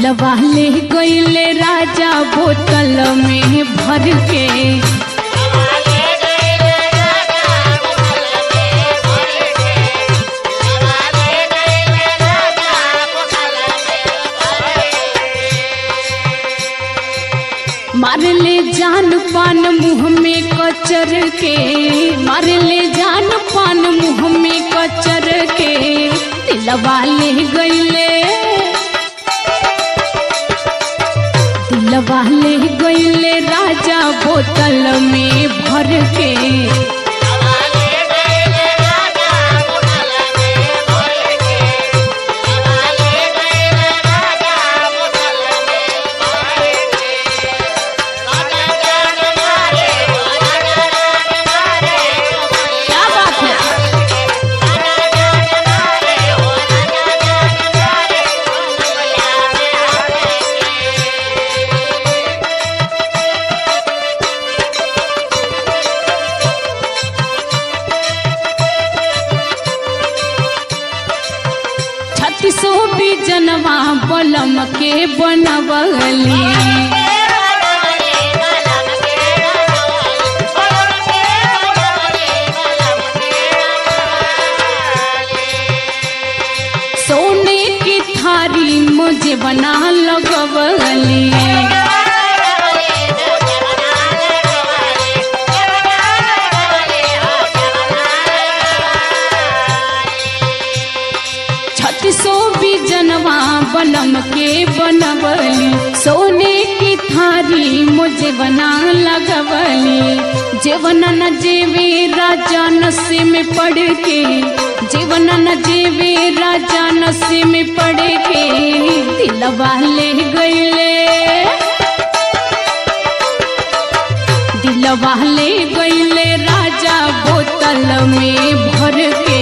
दिलवा ले गईले राजा बोतल में भर के मार ले जान पान मुंह में कचर के मार ले जान पान मुंह में कचर के दिलवा ले गईले दिलवा ले गईले राजा बोतल में भर के क्या बात है छत्तीसो भी जनवा बलम के बनवली सोने की थारी मुझे बना लगवली छत्तीसो भी जनवा बनम के बनवली सोने की थारी मुझे बना लगवली जीवन न जेवे राजा नशे में पड़ के जीवन न जेवे राजा नशे में पड़ के दिलवा ले गईले दिलवा ले गईले राजा बोतल में भर के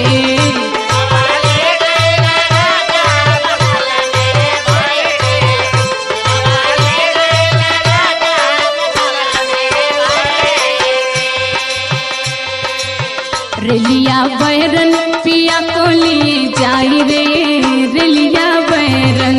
रेलिया बैरन पिया को लिए जाई रे रेलिया बैरन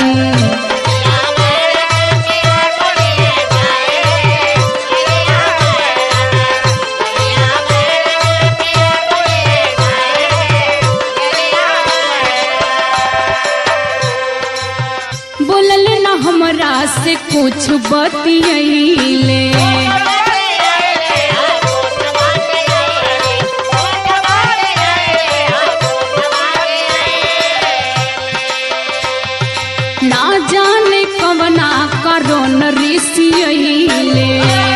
बोलल न हमरा से कुछ बतियैले ना जाने कवना करोन ऋषियैले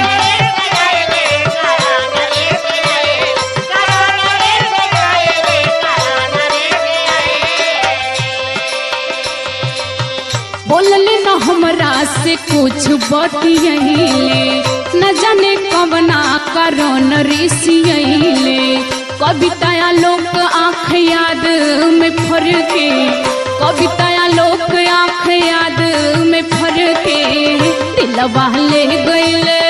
बोलले न हमरा से कुछ बतियैले न जाने कवना करोन ऋषियैले कविताया लोक आँख याद में फर के कविताया लोक आँख याद में फर के दिलवा ले गईले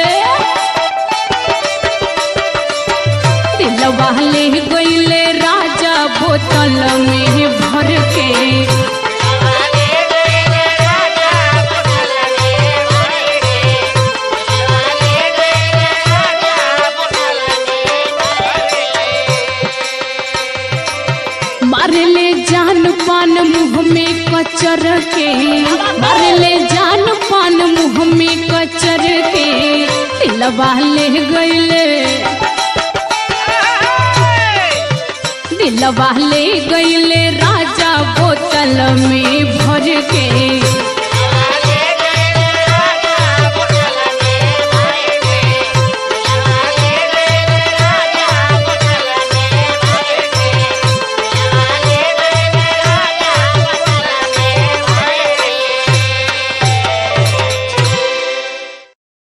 दिलवा ले गईले राजा बोतल में भर के मार ले जान पान मुंह में कचर के मार ले जान पान मुंह में कचर के दिलवा ले गईले दिलवा ले गईले राजा बोतल में भर के